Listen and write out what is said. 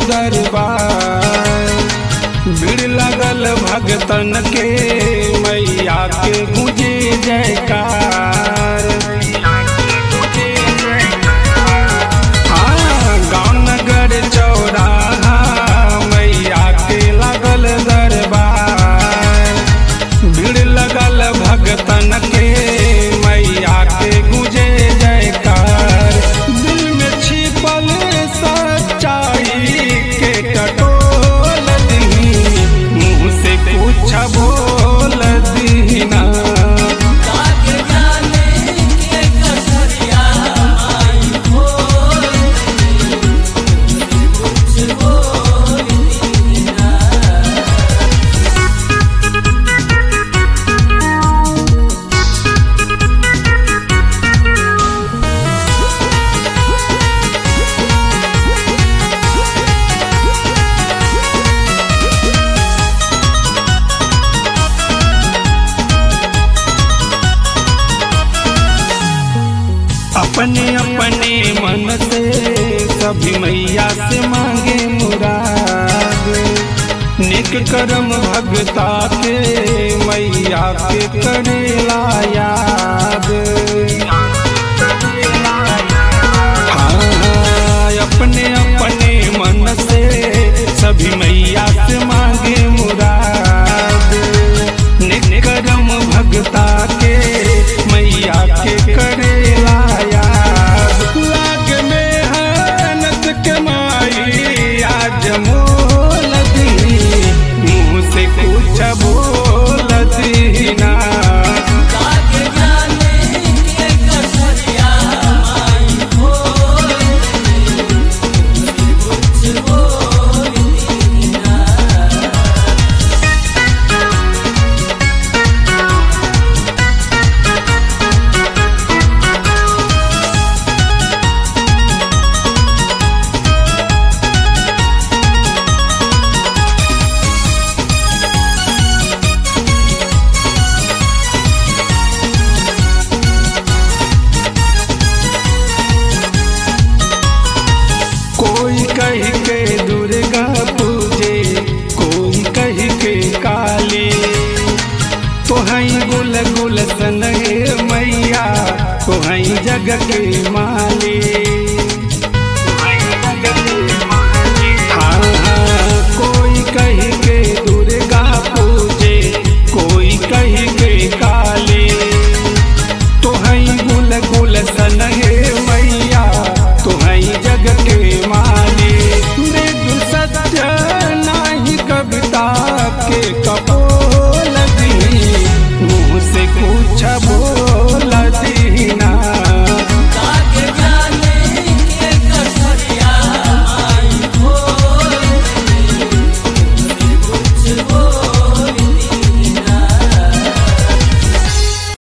दरबार भीड़ लगल भगतन के मैया के गुजे जयकार हाँ, गाँव नगर चौराहा मैया के लगल दरबार भीड़ लगल भगतन के मैया के गुजे जयकार दिल में छिपल सच्चाई के टटोल दी मुँह से कुछ बोल दीना काके जाने के कसरिया आई बोल कुछ बोल दीना अपने अपने मन से सभी मैया से मांगे मुराद निक कर्म भगता के मैया के करेला याद